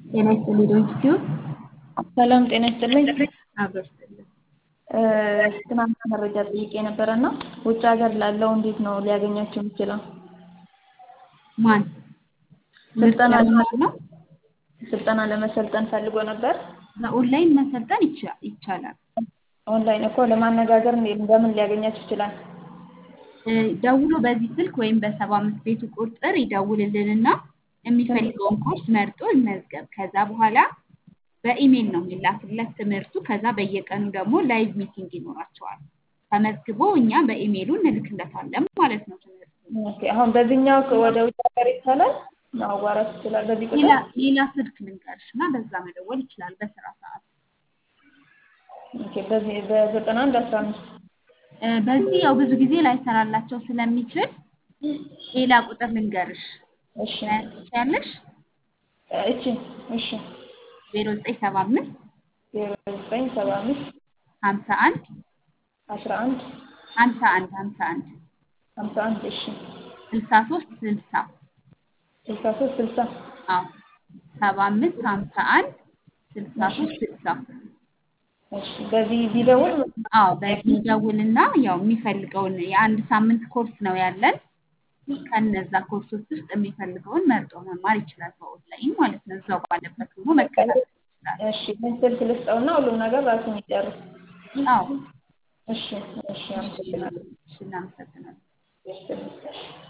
ጤና ይስጥልኝ ዶንኪቲዩብ ሰላም ጤና ይስጥልኝ። አብሮ ይስጥልኝ። ትናንትና መረጃ ጠይቄ ነበረ እና ውጭ ሀገር ላለው እንዴት ነው ሊያገኛቸው የሚችለው? ማን ስልጠና ምርጫ ነው? ስልጠና ለመሰልጠን ፈልጎ ነበር። በኦንላይን መሰልጠን ይቻ- ይቻላል። ኦንላይን እኮ ለማነጋገር እንዴት በምን ሊያገኛቸው ይችላል? እ፣ ደውሎ በዚህ ስልክ ወይም በሰባ አምስት ቤቱ ቁጥር ይደውልልንና የሚፈልገውን ኮርስ መርጦ ይመዝገብ። ከዛ በኋላ በኢሜል ነው የሚላክለት ትምህርቱ። ከዛ በየቀኑ ደግሞ ላይቭ ሚቲንግ ይኖራቸዋል። ተመዝግቦ እኛ በኢሜይሉ እንልክለታለን ማለት ነው ትምህርቱ። ኦኬ፣ አሁን በዚህኛው ወደ ውጭ ሀገር ይቻላል ማዋራት ይችላል። በዚህ ሌላ ቁጥር ሌላ ስልክ ልንገርሽ እና በዛ መደወል ይችላል በስራ ሰዓት። ኦኬ፣ በዚህ በዘጠና አንድ አስራ አምስት እ፣ በዚህ ያው ብዙ ጊዜ ላይሰራላቸው ስለሚችል ሌላ ቁጥር ልንገርሽ እሺ፣ መያዝ ትችያለሽ። እቺ እሺ፣ ዜሮ ዘጠኝ ሰባ አምስት ዜሮ ዘጠኝ ሰባ አምስት ሀምሳ አንድ አስራ አንድ ሀምሳ አንድ ሀምሳ አንድ ሀምሳ አንድ እሺ፣ ስልሳ ሶስት ስልሳ ስልሳ ሶስት ስልሳ አዎ ሰባ አምስት ሀምሳ አንድ ስልሳ ሶስት ስልሳ እሺ፣ በዚህ ቢደውል አዎ በዚህ ደውልና ያው የሚፈልገውን የአንድ ሳምንት ኮርስ ነው ያለን። ከነዛ ኮርሶች ውስጥ የሚፈልገውን መርጦ መማር ይችላል በኦንላይን ማለት ነው። እዛው ባለበት ሆኖ መከታተል ይችላል። እሺ፣ ምን ስልክ ልስጠውና ሁሉም ነገር ራሱን ይጨርስ። አዎ እሺ፣ እሺ፣ አመሰግናለሁ። እሺ፣ እናመሰግናለን። እሺ